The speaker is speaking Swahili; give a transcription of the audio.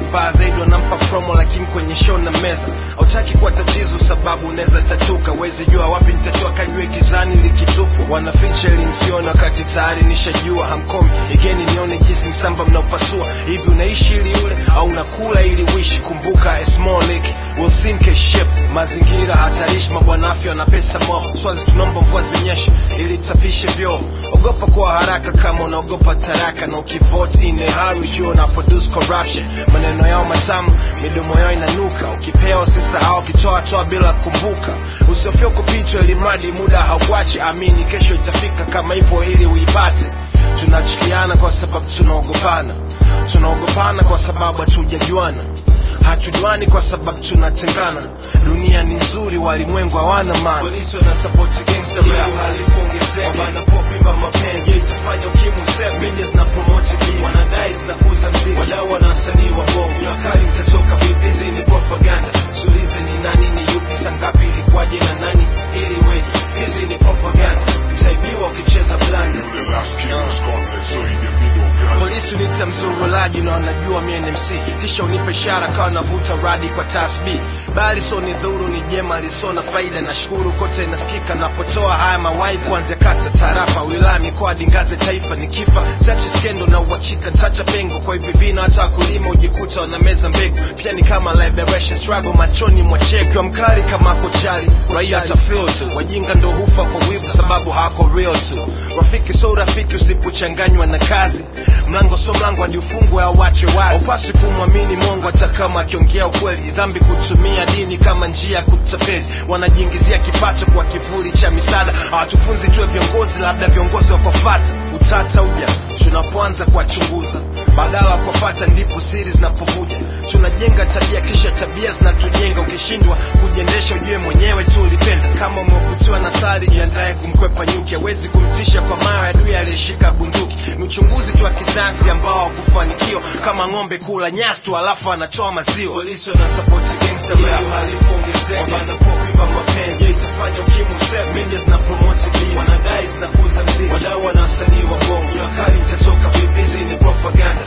mbaya zaidi wanampa promo lakini kwenye show na meza hautaki kuwa tatizo sababu unaweza tatuka wezi jua wapi nitatoa kajue gizani likitupwa wanaficha ili nsione wakati tayari nishajua hamkomi igeni nione jinsi msamba mnaopasua hivi unaishi ili ule au unakula ili uishi kumbuka a small lake will sink a ship mazingira hatarishi mabwana afya na pesa mo swazi tunaomba mvua zinyeshe ili tapishe vyoo ogopa kwa haraka kama unaogopa taraka na ukivote in a hurry jua una produce corruption maneno yao matamu midomo yao inanuka ukipewa usisahau ukitoa toa bila kumbuka usiofia kupitwa ili mradi muda haukuachi amini kesho itafika kama hivyo ili uipate tunachukiana kwa sababu tunaogopana tunaogopana kwa sababu hatujajuana hatujuani kwa sababu tunatengana dunia ni nzuri walimwengu hawana maana polisi wana support gangster rap halifu ongezeke wanapopimba mapenzi itafanya ukimwi useme media zina promote beef wanadai zinakuza mziki wadau wana wasanii wa bongo ni wakali mtatoka vipi hizi ni propaganda sulize ni nani ni yupi sangapi ilikuwaje na nani ili weje hizi ni propaganda mtaibiwa ukicheza blanda Yule last king of Scotland, so he the middle girl. polisi unita mzurulaji na wanajua mie ni MC kisha unipe ishara kawa navuta radi kwa tasbi bali so ni dhuru ni jema lisona faida na shukuru kote nasikika napotoa haya mawai kuanzia kata tarafa wilaya mikoa dingaze taifa ni kifa sachi skendo na uhakika ntacha pengo kwa hivi vina hata wakulima ujikuta wana meza mbegu pia ni kama liberation struggle machoni mwa cheki mkali kama kochali raia hata feel tu wajinga ndo hufa kwa wivu sababu hawako real tu rafiki so rafiki usipochanganywa na kazi mlango so mlango hadi ufungwe au wache wazi upasi kumwamini mongo hata kama akiongea ukweli dhambi kutumia dini kama njia ya kutapeli wanajiingizia kipato kwa kivuli cha misaada hawatufunzi tuwe viongozi labda viongozi wakofata utata uja tunapoanza kuwachunguza badala ya kuwafata ndipo siri zinapovuja tunajenga tabia kisha tabia zinatujenga ukishindwa kujiendesha ujue mwenyewe tu ulipenda kama umevutiwa na sari jiandaye kumkwepa nyuki hawezi kumtisha kwa mayo adui aliyeshika bunduki ni uchunguzi tu wa kisayansi ambao hakufanikiwa kama ng'ombe kula nyasi tu alafu anatoa maziwa polisi wana support gangster rap halifu ongezeke wanapopimba mapenzi itafanya ukimwi useme media zina promote beef wanadai zinakuza mziki wadau wana wasanii wa bongo ni wakali mtatoka vipi hizi ni propaganda